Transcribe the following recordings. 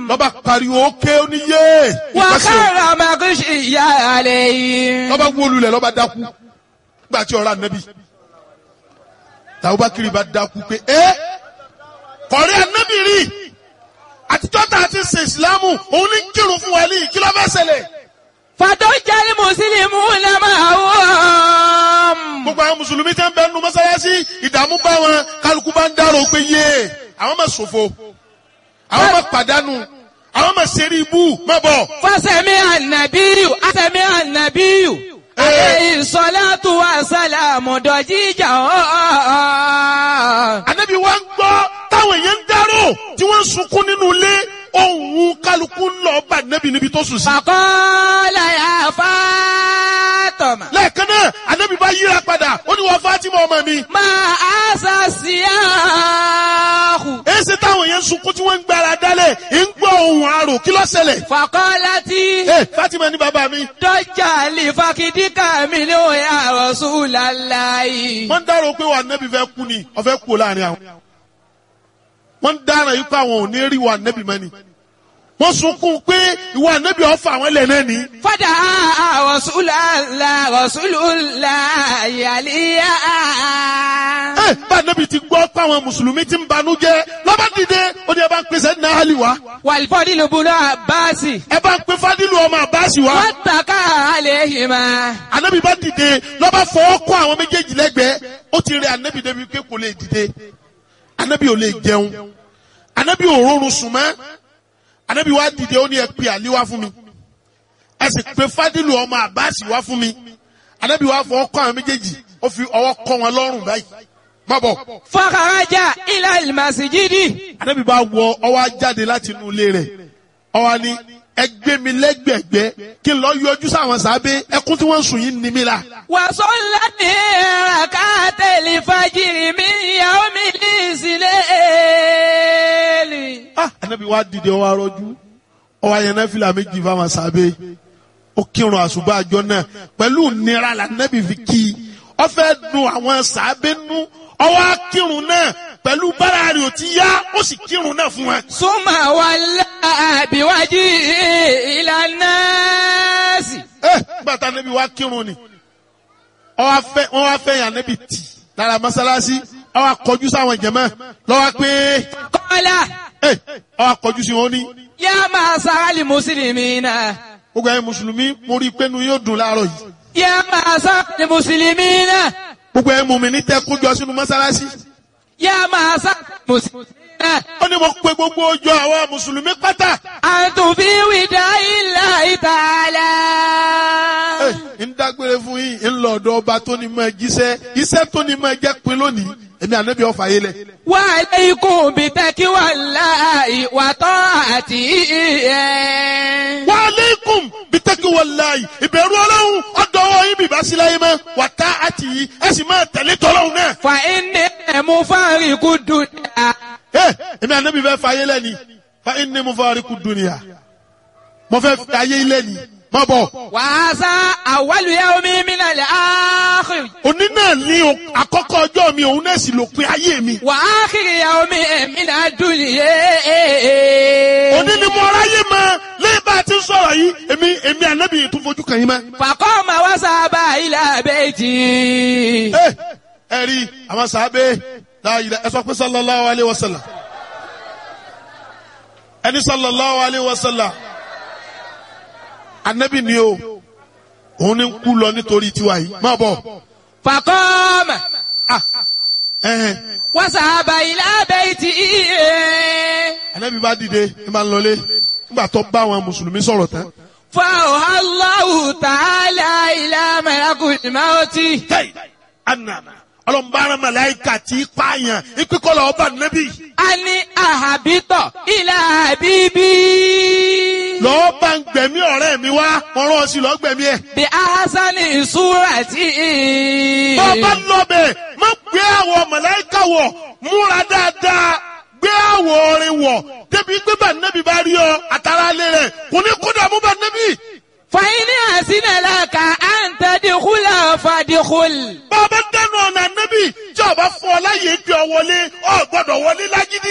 lọ́ba pariwo ókè oníyé ìpàṣẹ وخر مغشيا عليه lọ́ba wólulẹ̀ lọ́ba dákú gbà tí ọ̀rọ̀ ànábì tàbúbákiri bá dákú pé ẹ́ kọ̀rí ànábì rí àtijọ́ tá a ti ṣe ìsìlámù òun ní kírun fún wa ní kí ló fẹ́ ṣẹlẹ̀ فضج المسلمون معهم gbogbo àwọn mùsùlùmí tẹ́ ń bẹ nínú mọ́sálásí ìdààmú bá wọn kálukú bá ń dárò pé yé àwọn máa ṣòfò àwọn máa pàdánù àwọn máa ṣeré ibú má bọ̀. فسمع النبي سمع النبي عليه الصلاة والسلام ضجيجا ànábì wa ń gbọ́ táwọn èèyàn ń dárò tí wọ́n ń sunkún nínú ilé ohun kálukú ń lọ bá ànábì níbi tó sùn sí. فقال يا فاطمة lẹ́ẹ̀kan náà ànábì bá yíra padà ó ní wọ́n Fátímà ọmọ mi. ما أسى السياح èsì táwọn èèyàn ń sunkún tí wọ́n ń gbára dálẹ̀ ń gbọ́ ohun àrò kí ló ṣẹlẹ̀. فقالت ẹ Fátímà ní bàbá mi. ضج لفقدك منه يا رسول الله wọ́n ń dárò pé wà ànábì fẹ́ kú ni ọ̀fẹ́ kú láàrin àwọn. wọ́n ń dára yìí pé àwọn ò ní rí wà ànábì mọ́ ni. wọ́n sunkún pé ìwà ànábì ọ̀fà àwọn ilẹ̀ náà ni. فدعا رسول الله رسول الله عليا ẹ bá ànábì ti gbọ́ pé àwọn mùsùlùmí ti ń banú jẹ́ lọ́ba dìde ó ní ẹ bá ń pèsè ní àhálì wá. والفضل بن عباس ẹ bá ń pe fádìlù ọmọ àbáàsì wá. واتكى عليهما ànábì bá dìde lọ́ba fọwọ́ kọ́ àwọn méjèèjì lẹ́gbẹ̀ẹ́ ó ti rẹ ànábì débi pé kò lè dìde ànábì ò lè jẹun ànábì ò rọrùn sùn mọ́ ànábì wá dìde ó ní ẹ pe àlí wá fún mi ẹ sì pe fádìlù ọmọ àbáàsì wá fún mi ànábì wá fọwọ́ kọ́ àwọn méjèèjì ó fi ọwọ́ kọ́ wọn lọ́rùn báyìí má bọ̀ فخرج إلى المسجد ànábì bá wọ ọwọ́ jáde láti inú ilé rẹ̀ ọwọ́ ni ẹ gbé mi lẹ́gbẹ̀gbẹ́ kí n lọ yọjú sáwọn sábẹ́ ẹkún tí wọ́n ń sùn yìí ní mi la. وصلى ركعت الفجر من يوم الإسلام ah anabi wa dìde ọwọ arọjú ọwọ ayẹnẹ fìlà méjì fáwọn sábẹ́ ó kírun àṣùbà àjọ náà pẹ̀lú nira la anabi fi kí i ó fẹ́ dùn àwọn sábẹ́ nú ọwọ akírun náà pẹ̀lú bára rẹ̀ ò ti yá ó sì kírun náà fún wọn. ثم ولى بوجهه إلى الناس ẹ gbàtà anabi wa kírun ni ọwọ afẹ wọn wá fẹ́ yàn anabi tì lára mọ́sálásí ọwọ akọjú sáwọn jẹmọ lọwọ pé قال ẹ ọwọ akọjú sí wọn ní يا معشر المسلمين gbogbo ẹ̀yin mùsùlùmí mo rí i pé nu yóò dùn láàárọ̀ yìí. يا معشر المسلمين gbogbo ẹ̀ mùmínì tẹ́ kójọ sínú mọ́sálásí. يا معشر المسلمين ó ní mo pe gbogbo ọjọ́ àwọn mùsùlùmí pátá. أنتم في وداع الله تعالى Ẹ, ń dágbére fún yín ń lọ ọ̀dọ̀ ọba tó ní mọ jíṣẹ́ iṣẹ́ tó ní mọ jẹ́ pin lónìí èmi ànábì ọ̀fà yé lẹ̀. وعليكم بتقوى الله وطاعته wa aleikum bitaki walayi ìbẹ̀rù ọlọ́run ọ̀dọ́wọ́ yín bìbá sí láyé mọ́ wà tá àti yìí ẹ sì máa tẹ̀lé tọ́lọ́run náà. فإني مفارق الدنيا Ẹ, èmi ànábì fẹ́ fà yé lẹ́ni fa inni mufariqu dunya mo fẹ́ fi ayé ilé ni má bọ̀. وهذا أول يوم من الآخر òní náà ní o- àkọ́kọ́ ọjọ́ mi òun náà sì lópin ayé mi. وآخر يوم من الدنيا òní ni mo ráyè mọ lẹ́yìn bá a ti ń sọ̀rọ̀ yìí èmi èmi ànábì yìí tún fojú kàn yín mọ́. فقام وذهب إلى بيته ẹ ẹ rí àwọn sàábé láàyè ẹ sọ pé sallallahu alayhi wa sallam ẹni sallallahu alayhi wa sallam ànábì ni o òun ni ń kú lọ nítorí tiwa yìí má bọ̀ فقام ẹhẹn وذهب إلى بيته ànábì bá dìde ní bá ń lọlé nígbà tó bá àwọn mùsùlùmí sọ̀rọ̀ tán. فأوحى الله تعالى إلى ملك الموت Hey, anana ọlọmọbaara malayika ti pààyàn ìpínkọlọ ọba nẹbi أن أهبط إلى حبيبي lọ́ọ́ bá ń gbẹ̀mí ọ̀rẹ́ mi wá mo rán ọ sí lọ́ọ́ gbẹ̀mí ẹ̀. بأحسن صورة bọ́ọ̀bá lọ́bẹ̀ má gbé àwọ̀ malayika wọ̀ múra dáadáa gbé àwọ̀ orin wọ̀ débi gbé bá nẹbi bá rí ọ àtàrà alẹ́ rẹ̀ kò ní kó dààmú bá nẹbi. فإن أحسن لك أن تدخل فادخل bọ́ọ̀bá dẹnu ọ̀nà nẹbi tí ọba fún ọ láyé gbé ọ wọlé ọ gbọ́dọ̀ wọlé lágídí.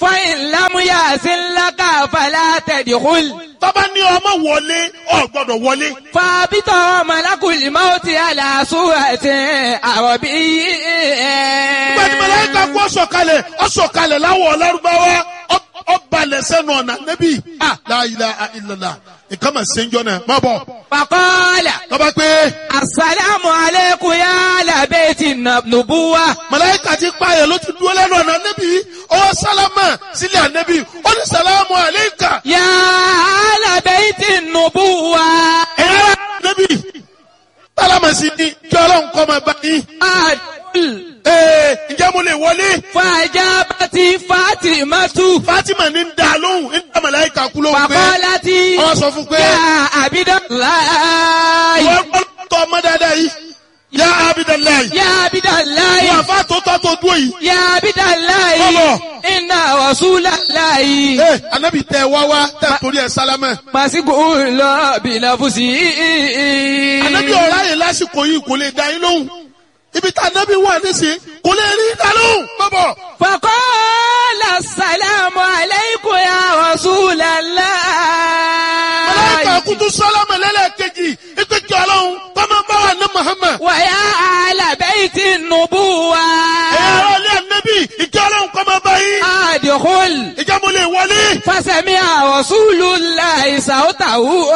فإن لم يأذن لك فلا تدخل tọ́ba ní ọmọ wọlé ọ̀ gbọ́dọ̀ wọlé. فابط ملك الموت على صورة عربي Nígbà tí màláíkà kú ọ̀sọ̀kalẹ̀ ọ̀sọ̀kalẹ̀ láwọ̀ ọ̀lárúbáwá ọ̀balẹ̀ sẹ́nu ọ̀nà nẹ́bí. La ilaha illallah nǹkan mà ṣe ń jọ náà má bọ̀. فقال Tọ́ba pé السلام عليكم يا أهل بيت النبوة màláíkà ti pààyàn ló ti dúró lẹ́nu ọ̀nà nẹ́bí. Ọwọ́ sálámà sílẹ̀ ànẹ́bí. Ó ní sàlámù àléékà. يا أهل بيت النبوة Ẹ̀yà nẹ́bí. Sálámà sí ni kí ọlọ́run kọ́ máa bá yín. أدخل Ee ǹjẹ́ mo lè wọlé? فأجابت فاطمة Fátímà ní ń da lóhùn ń dá màláíkà kú lóhùn pé. فقالت Wọ́n sọ fún pé. يا عبد الله Wọ́n gbọ́ tọ́ ọmọ dáadáa yìí. Yá Abidalayi. يا عبد الله Wọ́n àfa tó tọ́ tó dúró yìí. يا عبد الله Bọ́bọ̀. إن رسول الله Ee anabi tẹ wá wá tẹ torí ẹ sálámẹ̀. مسجون بلفظه Anabi ọ̀rá yẹn lásìkò yìí kò lè dá yín lóhùn. Ibi tá anabi wà nísìnyí kò lè rí dá lóhùn. Bọ́bọ̀. فقال السلام عليكم يا رسول Màláíkà الله kutu sálámẹ̀ lẹ́lẹ́kejì. Ipe kí ọlọ́run kọ́mọ bá wà ní Muhammad. ويا أهل بيت النبوة Ẹ̀yà ara ilé anabi ìkí ọlọ́run kọ́mọ bá yín. أدخل Ìjà mo lè wọlé. فسمع رسول الله صوته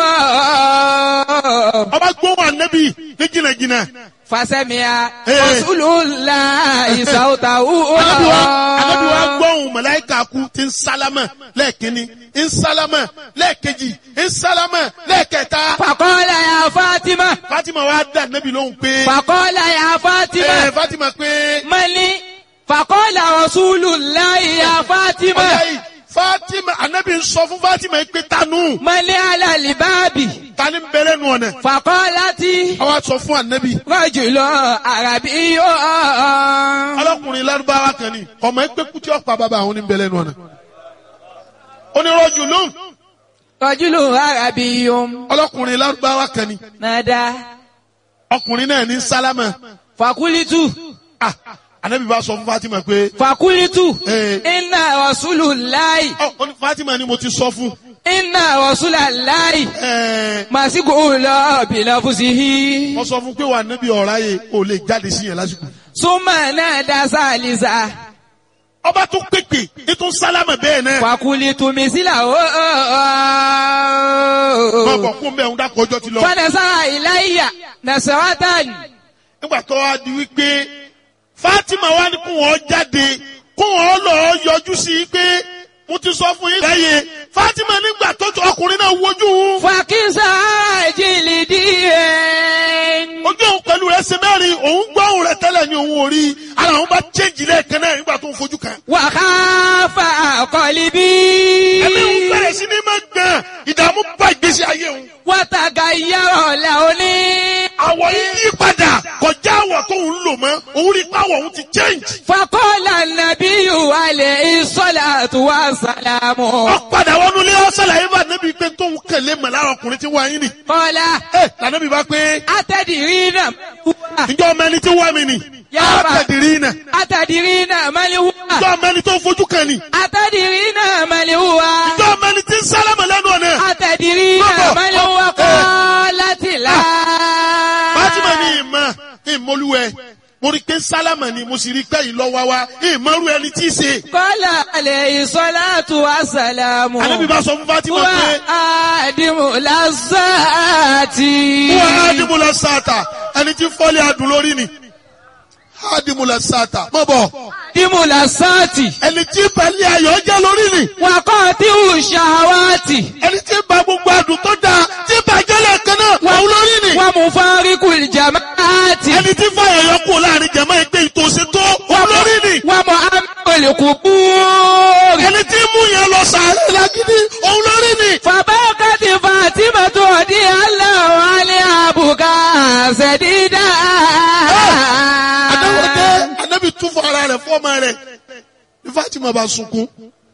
Ọba gbóhùn anabi ní jìnnàjìnnà. فسمع إيه. رسول الله صوته Anabi wa anabi wa gbọ́hùn màláíkà kú ti ń sálámà lẹ́ẹ̀kínní ń sálámà lẹ́ẹ̀kejì ń sálámà lẹ́ẹ̀kẹta. فقال يا فاطمة Fatima wa dá anabi lóhùn pé. فقال يا Ẹ فاطمة Fatima pé. ملي فقال رسول الله يا Ọjà فاطمة yìí Fatima anabi ń sọ fún Fatima yìí pé tanu ملي على الباب tani ń bẹ̀rẹ̀ nù ọ̀nà. فقالت Àwa sọ fún anabi. رجل عربي Ọlọ́kùnrin Lárúbáwá kan ni ọmọ ẹgbẹ́ kútí ọ̀pá bàbá àwọn ní ń bẹ̀rẹ̀ nù ọ̀nà. Onírọ̀jù lóhùn رجل عربي ọlọ́kùnrin Lárúbáwá kan ni نادى ọkùnrin náà ní sálámà. فقلت Ah, anabi bá sọ fún Fatima pé. فقلت Eh. إن رسول الله Ọ ọ ní Fatima ni mo ti sọ fún. إن رسول الله Ẹ مسجون بلفظه wọ́n sọ fún pé wà níbi ọ̀rá yẹ kò lè jáde sí yẹn lásìkò. ثم نادى ثالثا Ọba tún pèpè ètò sálámà bẹ́ẹ̀ náà. فقلت مثله Wọ́n bọ̀ fún bẹ́ẹ̀ ń dákọ̀ ọjọ́ ti lọ. فنزع إلي نسرة Nígbà tó wá di wípé Fatima wá ní kó wọ́n jáde kó wọ́n lọ yọjú sí i pé mo ti sọ fún yín. Láyé Fatima nígbà tó tó ọkùnrin náà wojú òun. فكسى جلدي Ojú òun pẹ̀lú rẹ̀ ṣe mẹ́rin òun gbọ́ òun rẹ̀ tẹ́lẹ̀ ní òun ò rí. Ara òun bá chéǹjì lẹ́ẹ̀kan náà nígbà tó ń fojú kan. وخاف قلبي Ẹ̀mí òun bẹ̀rẹ̀ sí ní máa gbọ̀n ìdààmú bá ìgbésí ayé òun. وتغير لوني àwọ̀ yìí yí padà kọjá àwọ̀ tó ń lò mọ́ òun rí pàwọ̀ òun ti change. فقال النبي عليه الصلاة والسلام ó padà wọnú ilé ọ̀sẹ̀ làyè bá nẹ́bí pé tó ń kẹ̀lé mọ̀ lára ọkùnrin tí wọ́n yín nì. قال ẹ lànàbí bá pé أتدرين هو ǹjọ́ ọmọ ẹni tí wọ́n mi nì. Yá á bá. tẹ̀dìrí nà. أتدرين من هو ǹjọ́ ọmọ ẹni tó ń fojú kan nì. أتدرين من هو ǹjọ́ ọmọ ẹni tí ń sálámà lẹ́nu ọ̀nà. أتدرين بابا. من هو آه. قالت لا Fátímà ní ìmọ̀ ìmọ̀lúwẹ̀ mo rí pé sálámà ni mo sì rí pé ìlọ́wà wa ìmọ̀rú ẹni tí í ṣe. قال عليه الصلاة والسلام Ànábì bá sọ fún Fátímà هو pé آدم لذات wọ́n ádìmúlẹ̀ sáàtà ẹni tí fọ́lẹ̀ adùn lórí ni. Ádìmúlẹ̀ sáàtà mọ̀ bọ̀ آدم لذات ẹni tí pẹ̀lẹ́ ayọ̀ jẹ́ lórí ni. وقاطع الشهوات ẹni tí ba gbogbo adùn tó dáa tí bàjẹ́ lẹ́ẹ̀kan náà wọ́n lórí ni. ومفارق الجماعات ẹni tí fàyà yọ kú láàrin jẹ̀mọ́ ẹgbẹ́ ìtòsí tó wọ́n lórí ni. ومؤمن القبور ẹni tí mú yẹn lọ sàárẹ̀ lágídí òun lórí ni. فبكت فاطمة رضي الله عنها بكاء سديدا adáwọ̀dé anábì tún fún ara rẹ̀ fọ́ọ̀mà rẹ̀ ní Fatima bá sunkún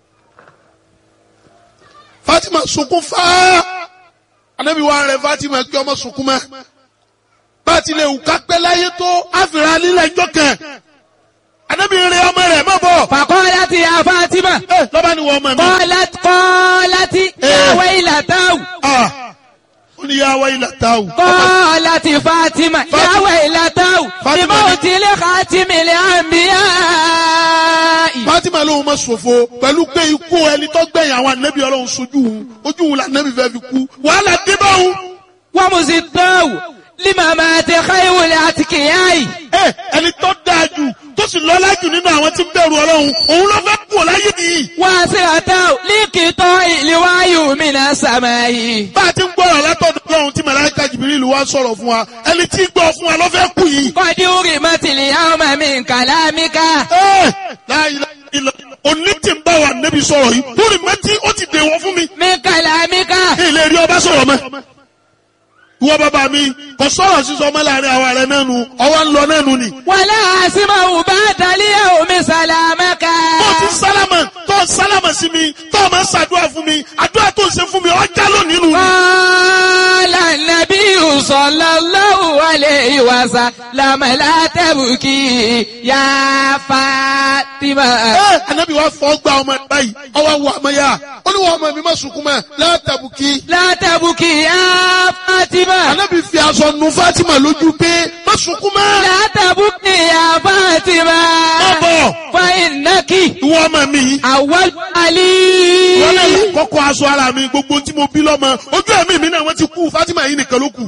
Fatima sunkún fáá anábì wà rẹ̀ Fatima kí ọmọ sunkún mọ́ bá a ti lè wù ká pẹ́ láyé tó àfìrà lílẹ̀ ẹjọ́ kan anabi rẹ ọmọ rẹ̀ má bọ̀ فقالت يا فاطمة ẹ lọ́ba ni wọ́n ọmọ mi. قالت قالت يا ويلتاه Ah, ó ní yá wáyé làtàwù. قالت فاطمة يا فاطمة. ويلتاه فاطمة. لموت لخاتم الأنبياء Fatima lóun ma ṣòfò pẹ̀lú pé ikú ẹni tó gbẹ̀yìn àwọn anabi ọlọ́run sojú òun ojú òun la anabi fẹ́ fi kú wàhálà dé bá òun. ومزداه لممات خير الأتقياء ẹ ẹni tó dáa jù tó sì lọ́lá jù nínú àwọn tí ń bẹ̀rù ọlọ́run òun ló fẹ́ kú ọ láyé nìyí. واسرته لقطاع الوحي من السماء bá a ti ń gbọ́rọ̀ látọ̀dọ̀ ọlọ́run tí màláíkà jìbìrìlù wá sọ̀rọ̀ fún wa ẹni tí ń gbọ́ fún wa ló fẹ́ kú yìí. قد أرمت اليوم من كلامك ẹ láyé ilẹ̀ òní tí ń bá wa nẹ́bi sọ̀rọ̀ yìí lórí mẹ́tí ó ti dèwọ̀ fún mi. من كلامك ilé rí ọba sọ̀rọ̀ mọ́. ìwọ bàbá mi kò sọ̀rọ̀ sísọ ọmọ láàrin àwa rẹ̀ náà nu ọwọ́ ń lọ náà nu ni. ولا أسمع بعد اليوم سلامك tó ti sálámà tó sálámà sí mi tó máa ń ṣàdúrà fún mi àdúrà tó ń ṣe fún mi ọjà lónìí nù. قال النبي صلى الله عليه وسلم لا تبكي يا فاطمة ẹ anabi wa fọ gba ọmọ ẹ báyìí ọwọ́ wọ ọmọ yá ó ní wọ́n ọmọ mi má sunkún mọ́ látàbùkì. لا تبكي يا فاطمة anabi fi aṣọ nu Fatima lójú pé má sunkún mọ́. لا تبكي يا فاطمة má bọ̀ فإنك ìwọ ọmọ mi. أول wọ́n lè علي kọ́kọ́ aṣọ ara mi gbogbo tí mo bí lọ́mọ ojú ẹ̀mí mi náà wọ́n ti kú Fatima yìí nìkan ló kù.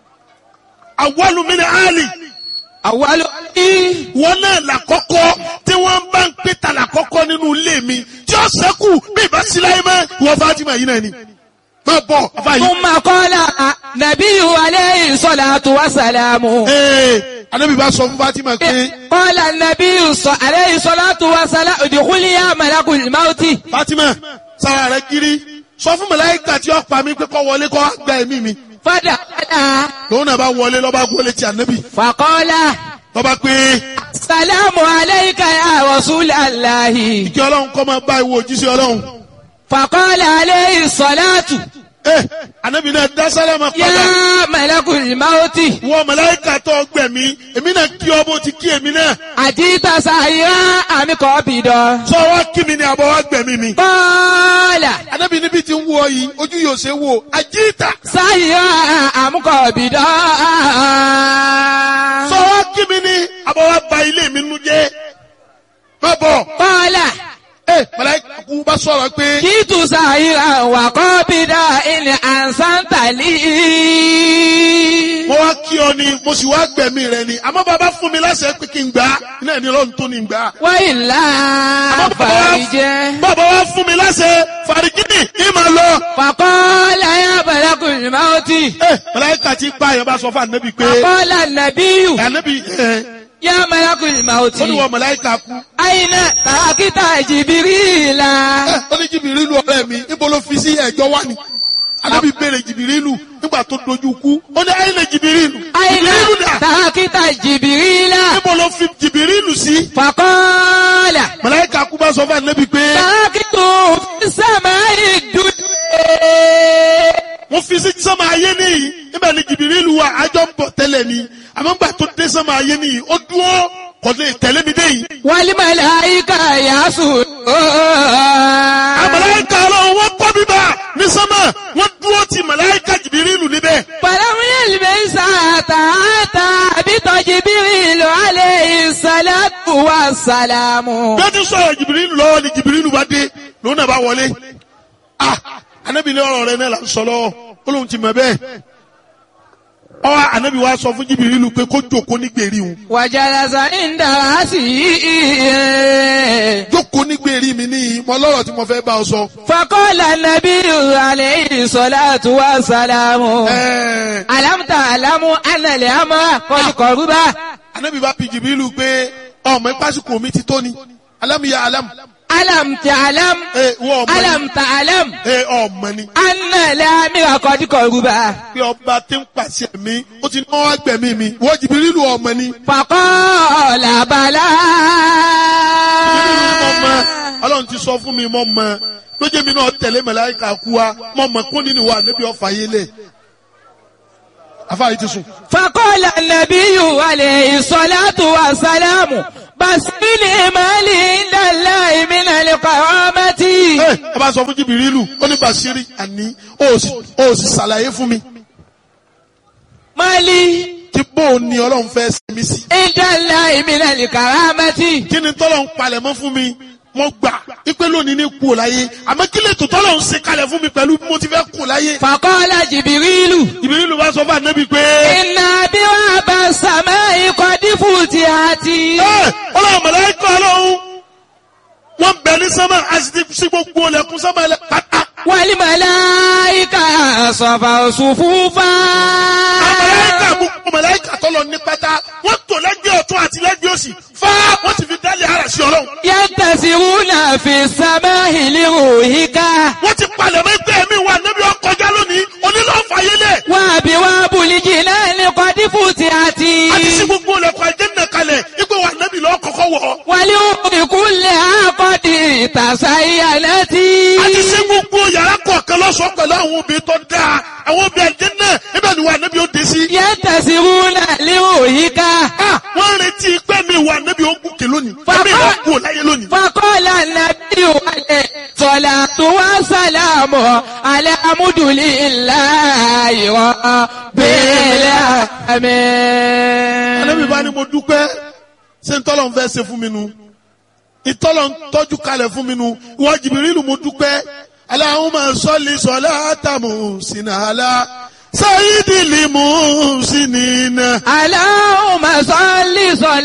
àwọlù mi ni Ali أول علي wọ́n náà làkọ́kọ́ tí wọ́n bá ń pè ta làkọ́kọ́ nínú ilé mi tí ó sẹ́kù bí ìbá sí láyé mọ́ ìwọ Fatima yìí náà ni. má bọ̀ afa yìí. ثم قال نبي عليه الصلاة والسلام ee anabi bá sọ fún Fatima pé قال النبي ص- عليه الصلاة والسلام ادخلي يا ملك الموت Fatima sara rẹ kiri sọ fún màláíkà tí ó pa mí pé kó wọlé kó wá gba ẹ̀mí mi فدخل lòun náà bá wọlé lọ́ba wọlé ti anabi فقال lọ́ba pé السلام عليك يا رسول الله kí ọlọ́run kọ́ máa bá ìwọ òjíṣẹ́ ọlọ́run. فقال عليه الصلاة ẹ anabi náà dá sálámà padà يا ملك الموت wọ màláíkà tó gbẹ̀mí èmi náà kí ọ bó ti kí èmi náà أجيت سائرا أم قابضا sọ wá kí mi ni àbọ̀ wá gbẹ̀mí mi. قال anabi níbi tí ń wọ yìí ojú yóò ṣe wò àjíìtà سائرا أم قابضا sọ wá kí mi ni àbọ̀ wá ba ilé mi nu jẹ́ má bọ̀ قال ẹ màláíkà kú bá sọ̀rọ̀ pé جئت سائرا وقابضا إن أحسنت لي mo wá kí ọ ni mo sì wá gbẹ̀mí rẹ ni àmọ́ bàbá fún mi láṣẹ pé kí n gbà á iná ẹni ọlọ́run tó ní gbà á. وإلا فرجه bàbá wa fún mi láṣẹ fàrígínì ìmọ̀ lọ. فقال يا ملك الموت ẹ màláíkà tí pa àyàn bá sọ fún ànábì pé فقال النبي ànábì ẹ يا ملك الموت ó ní wọ màláíkà kú. أين تركت جبريل ẹ ó ní jìbìrìlù ọ̀rẹ́ mi níbo ló fi sí ẹ̀jọ́ wá ni. ànábì béèrè jìbìrìlù nígbà tó dojú kú ó ní ayé lè jìbìrìlù. أين jìbìrìlù dà تركت جبريل níbo ló fi jìbìrìlù sí. فقال màláíkà kú bá sọ fún ànábì pé تركته في السماء الدنيا wọ́n fi sí sọ́mọ ayé nìyí níbẹ̀ ni jìbìrìlù wa àjọ ń bọ̀ tẹ́lẹ̀ ni àmọ́ nígbà tó dé sọ́mọ ayé nìyí ó dúró kò lè tẹ̀lé mi dé yìí. والملائكة يسجدون àmàláìka ọlọ́run wọ́n kọ́ bíbá ní sọ́mọ̀ wọ́n dúró ti màláìka jìbìrìlù níbẹ̀. فلم يلبس حتى أتى بط جبريل عليه الصلاة والسلام bí wọ́n ti sọ̀rọ̀ jìbìrìlù lọ́wọ́ ni jìbìrìlù bá dé lòun náà bá wọlé. ah anabi ní ọ̀rọ̀ rẹ náà là ń sọ lọ́wọ́ ó lóun ti mọ̀ bẹ́ẹ̀. ọwọ́ anabi wa sọ fún jìbìrìlù pé kó jòkó ní gbèrí òun. وجلس عند رأسه jókòó ní gbèrí mi níyì mo lọ́rọ̀ tí mo fẹ́ bá ọ sọ. فقال النبي عليه الصلاة والسلام ẹ̀ẹ́ ألم تعلم أن الأمر قد قرب anabi bá bi jìbìrìlù pé ọmọ ìpásíkò mi ti tó ni alámìyá alámù. ألم تعلم ẹ wọ́n ọmọ ni ألم تعلم ẹ ọmọ ni. أن الأمر قد قرب pé ọba tí ń pàṣẹ mi ó ti náwó agbẹ̀mí mi wọ́n jìbìrìlù ọmọ ni. فقال بلى jìbìrìlù ni mo mọ ọlọ́run ti sọ fún mi mo mọ lójú mi náà tẹ̀lé màláíkà kú wa mo mọ kún nínú wa níbi ọ̀fà yé lẹ̀ afáyé ti sùn. فقال النبي عليه الصلاة والسلام Basili mali indala imina le karamati. ẹ ẹ bá sọ fún jìbìrìlù ó ní bàṣírí àní ó sì ó sì ṣàlàyé fún mi Mali kí bó o ní ọlọ́run fẹ́ ṣe mí sí. indala imina le karamati. kí ni tọ́lọ̀ ń palẹ̀ mọ́ fún mi mo gbà ipe lónìí ní kú ò láyé àmọ́ kí lè tó tọ́lọ̀ ń ṣe kalẹ̀ fún mi pẹ̀lú bí mo ti fẹ́ kú láyé. Faqala Jibirilu. jìbìrìlù bá sọ fún ànábì pé Inna biwa basama ikodifu ti ati. ẹ ọlọ́run mọ̀lẹ́kọ̀ ọlọ́run wọ́n bẹ̀ ní sánmà àti sí gbogbo ọlẹ́kùn sánmà ẹlẹ́ pátá. Wali malaika safa sufufa. mọ̀lẹ́kà gbogbo mọ̀lẹ́kà tọ́lọ̀ ní pátá wọ́n tò lẹ́gbẹ̀ẹ́ ọ̀tún àti lẹ́gbẹ̀ẹ́ òsì fá wọ́n ti fi dálé ara sí ọlọ́run. Yantasiruna fi samahi liruhika. wọ́n ti palẹ̀ mọ́ ẹgbẹ́ mi wà níbi ọkọjá lónìí onílọ́fàyélẹ̀ Wa biwa buliji náà kodifu ti ati. àti sí gbogbo ọlẹ́kùn àjẹ́nà kalẹ̀ ipò wà níbi lọ́ọ́ kọ́kọ́ wọ̀ Wali ìkúnlẹ̀ akọ́dì ìtàsáyàlẹ́tì. àti sí gbogbo yàrá kọ̀ọ̀kan lọ́sọ̀ọ́ pẹ̀lú àwọn obìnrin tó dáa àwọn obìnrin àjẹ́nà ibẹ̀ ni wà níbi ó dé sí. Yantasiruna liruhika. Ah, wọ́n retí pé mi wà níbi ó gùnkè lónìí Bàbá- ẹ̀mí ìwà kú láyé lónìí. Fakọ́lá nàbí wàlẹ̀ sọ̀là tó wá sàlámù alẹ́ amúdùlí ńlá ìwọ̀ bẹ́ẹ̀lẹ̀ àmì. Ànábì bá ní mo dúpẹ́ ṣé ń tọ́lọ̀ ń fẹ́ ṣe fún mi nu ìtọ́lọ̀ ń tọ́jú kalẹ̀ fún mi nu ìwọ Jìbìrìlù mo dúpẹ́ Allahumma salli salatan muhsina ala sayyidil muhsinina. Aláhùn màsọ́lì sọ̀lá.